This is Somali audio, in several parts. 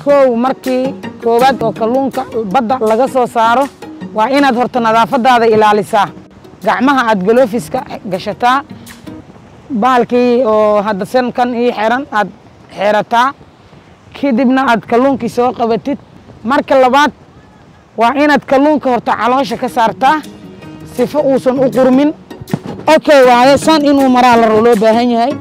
kow markii koowaad oo kalluunka badda laga soo saaro waa inaad horta nadaafadaada ilaalisaa gacmaha aad galoofiska gashataa bahalkii oo hadda sankan ii xiran aad xerataa kadibna aad kalluunkii soo qabatid marka labaad waa inaad kalluunka horta caloosha ka saartaa sifo uusan u qurmin okay waaye san inuu maraa la loo baahan yahay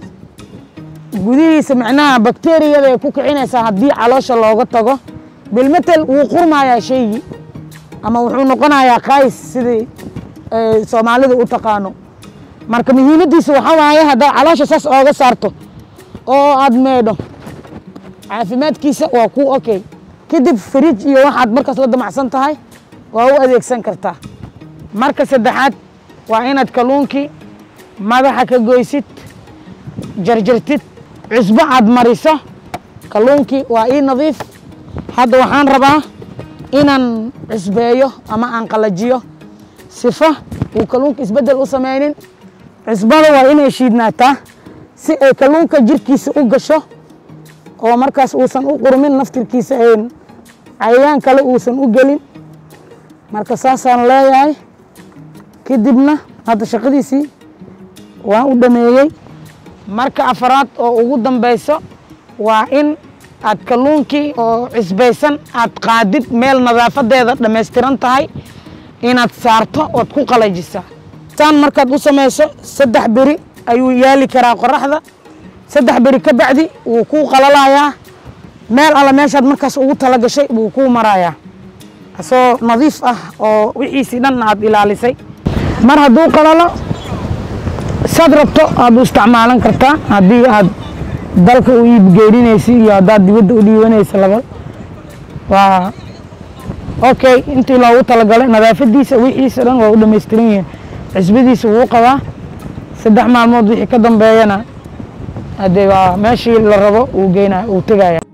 gudihiisa macnaha bakteriyada ay ku kicinaysaa haddii caloosha looga tago bilmetel wuu qurmayaa shaygii ama wuxuu noqonayaa qays sidii soomaalida u taqaano marka muhiimaddiisa waxaa waaye haddaad caloosha saas ooga saarto oo aad meedho caafimaadkiisa waa ku okay kadib fridj iyo waxaad markaas la damacsan tahay waa u adeegsan kartaa marka saddexaad waa inaad kalluunkii madaxa ka goysid jarjartid cusbo aad mariso kalluunkii waa ii nadiif hadda waxaan rabaa inaan cusbeeyo ama aan qalajiyo sifo uu kalluunka isbeddel u samaynin cusbada waa inay shiidnaataa si ay kalluunka jirkiisa u gasho oo markaas uusan u qurmin naftirkiisa een cayayaan kale uusan u gelin marka saasaan leeyahay kadibna hadda shaqadiisii waan u dhameeyey marka afaraad oo ugu dambayso waa in aad kalluunkii oo cisbaysan aad qaadid meel nadaafadeeda dhammaystiran tahay inaad saarto ood ku qalajisaa saan markaad u samayso saddex beri ayuu yaali karaa qoraxda saddex beri ka bacdi wuu kuu qalalayaa meel alla meeshaad markaas ugu tala gashay wuu kuu marayaa asoo nadiif ah oo wixiisii dhan aad ilaalisay mar hadduu qalalo saad rabto aad u isticmaalan kartaa haddii aad dalka u iibgeyninaysa iyo haddaad dibadda u dhiibanaysa laba waa okay intii loogu talagalay nadaafadiisa wixiisa dhan waa u dhamaystiran yihiin cisbadiisa wuu qabaa saddex maalmood wixii ka dambeeyana haddee waa meeshii la rabo uu geynaya uu tegaya